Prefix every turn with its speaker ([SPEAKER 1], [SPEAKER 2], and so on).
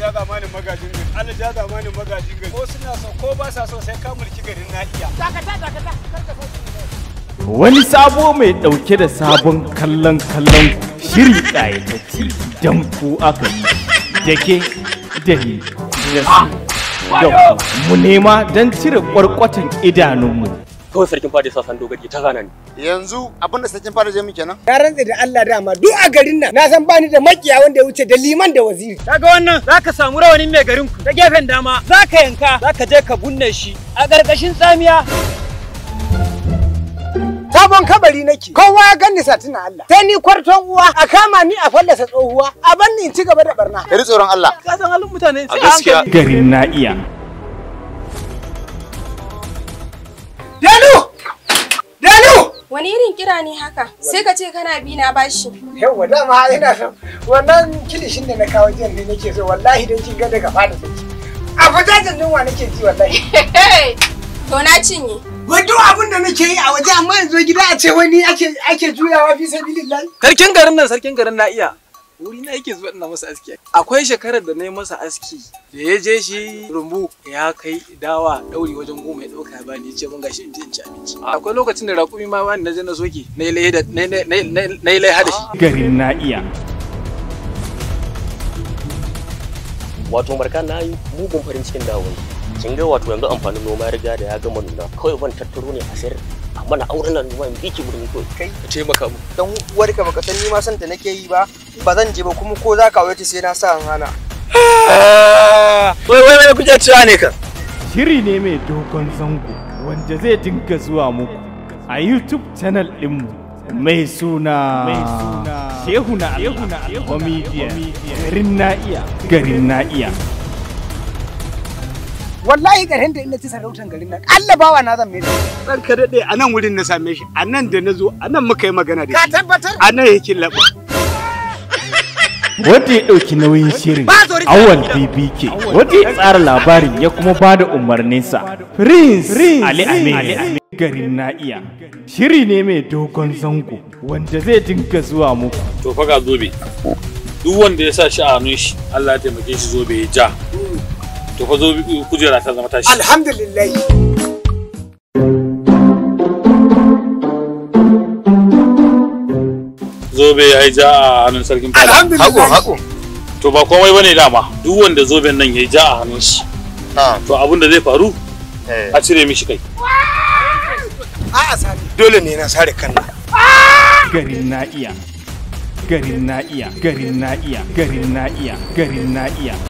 [SPEAKER 1] ja zamanin magajin gari Allah ja zamanin magajin gari ko suna so ko ba sa so sai ka mulki garin na iya
[SPEAKER 2] dakata dakata kar ka sauke
[SPEAKER 3] Wani sabo mai ɗauke da sabon kallon kallon shiri ƙayatacce don ku aka yi da ke da ni da su da ku mu nema don cire ƙwarƙwatan idanunmu.
[SPEAKER 4] kawai sarkin fadi sa san dogaji ta gana ni
[SPEAKER 5] yanzu abinda sarkin fara je mu kenan
[SPEAKER 2] Na rantse da Allah dama duk a garin nan na san bani da makiya wanda ya wuce da liman da waziri.
[SPEAKER 6] Kaga wannan zaka samu rawanin mai garin ku ta gefen dama zaka yanka zaka je ka bunne shi a ƙarƙashin tsamiya
[SPEAKER 2] Sabon kabari nake. Kowa ya ganni satina Allah. Sai ni kwarton uwa a kama ni a fallasa tsohuwa a bar ni in ci gaba da barna.
[SPEAKER 5] Kari tsoron Allah
[SPEAKER 6] ka san halin mutane sai a
[SPEAKER 4] gaskiya.
[SPEAKER 6] hankali
[SPEAKER 3] Garin na iya.
[SPEAKER 2] Dalu! Dalu!
[SPEAKER 7] Wani irin kira ne haka? Sai ka ce kana bi na bashi.
[SPEAKER 2] Yawwa dama ina son wannan kilishin da na kawo jiyan ne nake so wallahi dan kin ga daga fada take. A fitajen yunwa nake ji wallahi.
[SPEAKER 7] To na cinye.
[SPEAKER 2] Wai duk abin da nake yi a waje amma yanzu gida a ce wani ake ake juyawa fi sabilillahi.
[SPEAKER 6] sarkin garin nan sarkin garin na iya wuri na yake zuwa ina masa aski akwai shekarar da na yi masa aski da ya je shi rumbu ya kai dawa dauri wajen goma ya dauka ya bani ya ce mun gashi in je in ci abinci akwai lokacin da raƙumi ma bani na je na soke na yi laiha da na yi- na yi- na yi- na yi laiha da shi
[SPEAKER 3] Garin na iya.
[SPEAKER 4] wato marka na yi mugun farin cikin dawon kin ga wato yanzu amfanin noma ya riga da ya gama nuna kawai ban tattaro ne a sayar a mana auren nan noma in biki birni kawai
[SPEAKER 5] Kai.
[SPEAKER 4] ka taimaka mu
[SPEAKER 5] dan uwarka baka san ni ma san ta nake yi ba ba zan je ba kuma ko za ka aure ta sai na sa an hana
[SPEAKER 4] wai wai wai kuje cewa ne kan
[SPEAKER 3] Shiri ne mai dogon zango wanda zai dinga zuwa muku a YouTube channel ɗinmu mai suna Shehu na Allah Comedian Garin na iya Garin na iya
[SPEAKER 2] Wallahi garin da ina ci sarautan garin nan. Allah bawa na zan mai.
[SPEAKER 1] dan ka dade a nan wurin na same shi a nan da na zo a nan muka yi magana da
[SPEAKER 2] Ka
[SPEAKER 1] shi
[SPEAKER 2] tabbatar?
[SPEAKER 1] a nan yake laɓa
[SPEAKER 3] Wanda ya ɗauki nauyin shirin Awal BBK Wanda ya tsara labarin ya kuma ba da umarninsa Prince Ali Amin Garin na iya Shiri ne mai dogon zango wanda zai dinga zuwa muku
[SPEAKER 8] to fa ga zobe duk wanda ya sa shi a hannun shi Allah ya taimake shi zobe ya ja to fa zobe kujera ta zama tashi
[SPEAKER 2] Alhamdulillah.
[SPEAKER 8] zobe ya yi ja a hannun sarkin fada
[SPEAKER 2] Alhamdulillah.
[SPEAKER 5] hako
[SPEAKER 8] to ba komai bane dama duk wanda zoben nan ya yi ja a hannun shi
[SPEAKER 5] ha
[SPEAKER 8] to abin da zai faru
[SPEAKER 5] eh
[SPEAKER 8] a cire mishi kai
[SPEAKER 2] A'a sani.
[SPEAKER 5] dole ne na sare kanna
[SPEAKER 3] Garin na iya Garin na iya Garin na iya Garin na iya Garin na iya